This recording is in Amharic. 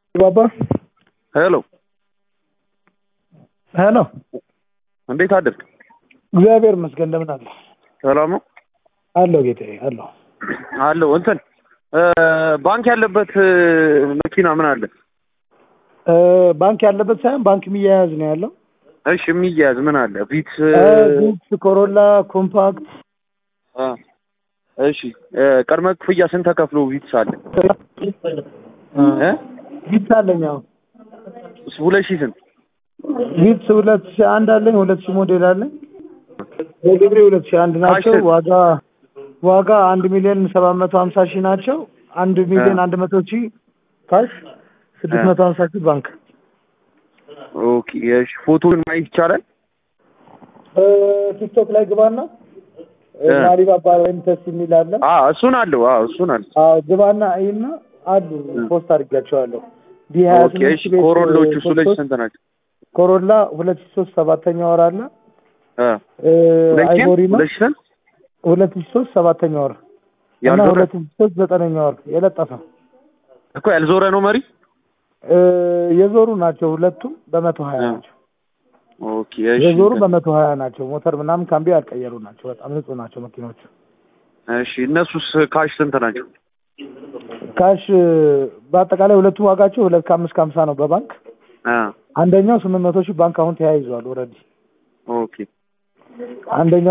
ባባ ሄሎ ሄሎ፣ እንዴት አደርክ? እግዚአብሔር ይመስገን። እንደምን አለ? ሰላም ነው አለሁ ጌታዬ፣ አለሁ። አለው። እንትን ባንክ ያለበት መኪና ምን አለ? እ ባንክ ያለበት ሳይሆን ባንክ የሚያያዝ ነው ያለው። እሺ የሚያያዝ ምን አለ? ቪትስ ቪትስ፣ ኮሮላ፣ ኮምፓክት አ እሺ ቅድመ ክፍያ ስንት ተከፍሎ ቪትስ አለ? እ ቪትስ አለኝ። አሁን ሁለት ሺህ ስንት? ቪትስ ሁለት ሺህ አንድ አለኝ። ሁለት ሺህ ሞዴል አለኝ። በግብሬ ሁለት ሺህ አንድ ናቸው። ካሽ- ዋጋ ዋጋ አንድ ሚሊዮን ሰባት መቶ ሀምሳ ሺህ ናቸው። አንድ ሚሊዮን አንድ መቶ ሺህ ካሽ፣ ስድስት መቶ ሀምሳ ሺህ ባንክ። ኦኬ እሺ ፎቶን ማየት ይቻላል? እ ቲክቶክ ላይ ግባና እ። ማሪባባ ወይም ተስ የሚል አለ። አ እሱን አለው። አ እሱን አለ። አዎ ግባና አይና አሉ ፖስት አድርጊያቸዋለሁ። ዲ ሀያ ኦኬ ስምንት እሺ ቤት ኮሮሎቹ እ, ሁለት ሶስት ስንት ናቸው? ኮሮላ ሁለት ሺህ ሶስት ሰባተኛ ወር አለ። አ እ, ሁለት ሺህ አይቮሪ ነው ሁለት ሺህ ስንት? ሁለት ሺህ ሶስት ሰባተኛ ወር እና ያልዞረ ሁለት ሺህ ሶስት ዘጠነኛ ወር የለጠፈ እኮ ያልዞረ ነው መሪ። እ, የዞሩ ናቸው ሁለቱም በመቶ ሀያ እ። ናቸው። ኦኬ እሺ የዞሩ በመቶ ሀያ ናቸው። ሞተር ምናምን ካምቢ ያልቀየሩ ናቸው። በጣም ንጹህ ናቸው መኪኖቹ። እሺ እነሱስ ካሽ ስንት ናቸው? ካሽ እ, በአጠቃላይ ሁለቱም ዋጋቸው ሁለት ከአምስት ከሀምሳ ነው በባንክ አ አንደኛው ስምንት መቶ ሺህ ባንክ አሁን ተያይዟል ኦልሬዲ ኦኬ አንደኛው